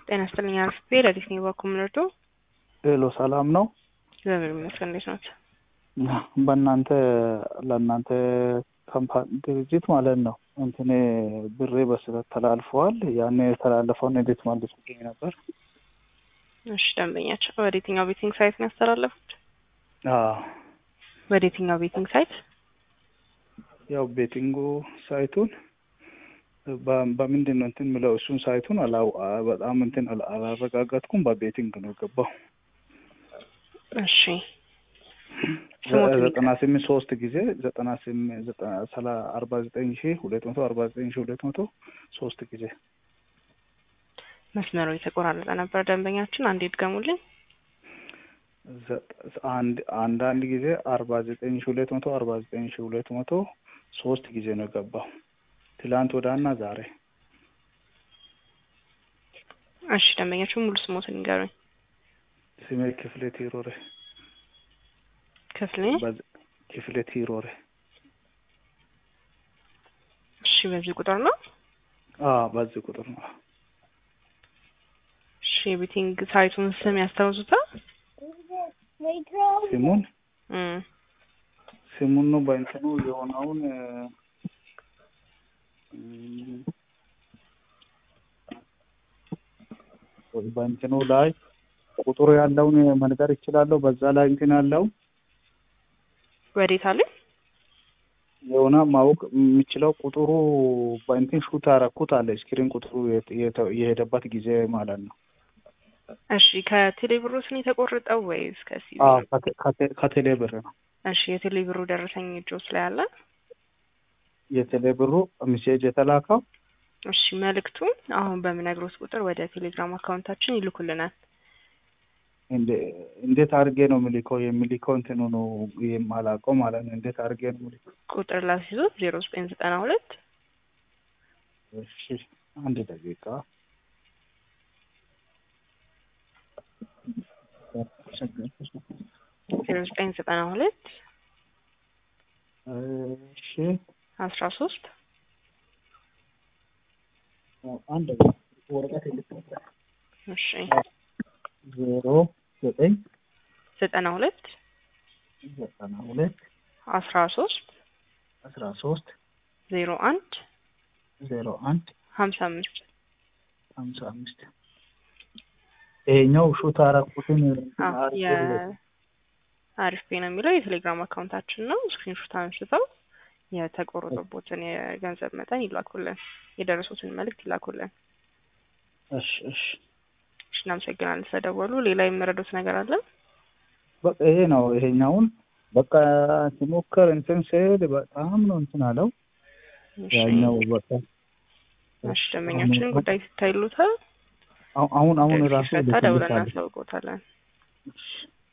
ጤና ይስጥልኝ አርፍቤ ለዲስ ኔ ባኩ ምንርዶ ሄሎ ሰላም ነው። እግዚአብሔር ይመስገን። እንዴት ናት? በእናንተ ለእናንተ ካምፓኒ ድርጅት ማለት ነው እንትን ብሬ በስህተት ተላልፈዋል። ያን የተላለፈውን እንዴት መልሱልኝ ነበር። እሺ ደንበኛቸው ወደ የትኛው ቤቲንግ ሳይት ነው ያስተላለፉት? አዎ ወደ የትኛው ቤቲንግ ሳይት? ያው ቤቲንጉ ሳይቱን በ- በምንድን ነው እንትን ምለው እሱን ሳይቱን አላው በጣም እንትን አላ- አላረጋገጥኩም። በቤቲንግ ነው ገባው እሺ ስሞት ዘጠና ስምንት ሶስት ጊዜ ዘጠና ስምንት ዘጠና ሰላ አርባ ዘጠኝ ሺ ሁለት መቶ አርባ ዘጠኝ ሺ ሁለት መቶ ሶስት ጊዜ መስመሩ የተቆራረጠ ነበር። ደንበኛችን አንዴ ድገሙልኝ። ዘጠ- አንድ አንዳንድ ጊዜ አርባ ዘጠኝ ሺ ሁለት መቶ አርባ ዘጠኝ ሺ ሁለት መቶ ሶስት ጊዜ ነው ገባው ትላንት ወዳና ዛሬ እሺ ደንበኛችን ሙሉ ስሞትን ንገሩኝ። ስሜ ክፍሌ ቲሮሬ ክፍሌ በዝ- ክፍሌ ቲሮሬ እሺ በዚህ ቁጥር ነው። አዎ በዚህ ቁጥር ነው እሺ የቤቲንግ ሳይቱን ስም ያስታውሱታል? ስሙን እም ስሙን ነው በእንትኑ የሆነውን እም፣ በእንትኑ ላይ ቁጥሩ ያለውን መንገር ይችላለሁ። በዛ ላይ እንትን ያለው ወዴት አለ? የሆነ ማወቅ የሚችለው ቁጥሩ በእንትን ሹት አረኩት አለ ስክሪን ቁጥሩ የት- የተ- የሄደበት ጊዜ ማለት ነው። እሺ ከቴሌ ብሮስ ነው የተቆረጠው ወይስ ከሲቢ? አዎ ከቴ- ከቴ- ከቴሌ ብር ነው እሺ የቴሌ ብሩ ደረሰኝ እጆስ ላይ አለ? የቴሌ ብሩ ሚሴጅ የተላከው እሺ መልእክቱን አሁን በምነግሮት ቁጥር ወደ ቴሌግራም አካውንታችን ይልኩልናል። እንደ- እንዴት አድርጌ ነው የሚልከው? የሚልከው እንትኑ ነው የማላውቀው ማለት ነው። እንዴት አድርጌ ነው የሚልከው? ቁጥር ላስይዞት ዜሮ ዘጠኝ ዘጠና ሁለት እሺ አንድ ደቂቃ ዜሮ ዘጠኝ ዘጠና ሁለት እሺ አስራ ሶስት አንድ ወረቀት የልትነበር እሺ ዜሮ ዘጠኝ ዘጠና ሁለት ዘጠና ሁለት አስራ ሶስት አስራ ሶስት ዜሮ አንድ ዜሮ አንድ ሀምሳ አምስት ሀምሳ አምስት ይሄኛው ሹት አረኩትን የአሪፍ ፔ ነው የሚለው የቴሌግራም አካውንታችን ነው። ስክሪንሾት አንስተው የተቆረጠቦትን የገንዘብ መጠን ይላኩልን፣ የደረሱትን መልእክት ይላኩልን። እሺ እሺ እሺ እናመሰግናለን ስለደወሉ። ሌላ የምረዱት ነገር አለ? በቃ ይሄ ነው። ይሄኛውን በቃ ሲሞከር እንትን ስሄድ በጣም ነው እንትን አለው። እሺ ያኛው በቃ እሺ ደንበኛችንን ጉዳይ ሲታይሉታል አሁን አሁን አሁን ራሱ ሲፈታ ደውለን ልክልሻለሁ። እናሳውቆታለን። እሺ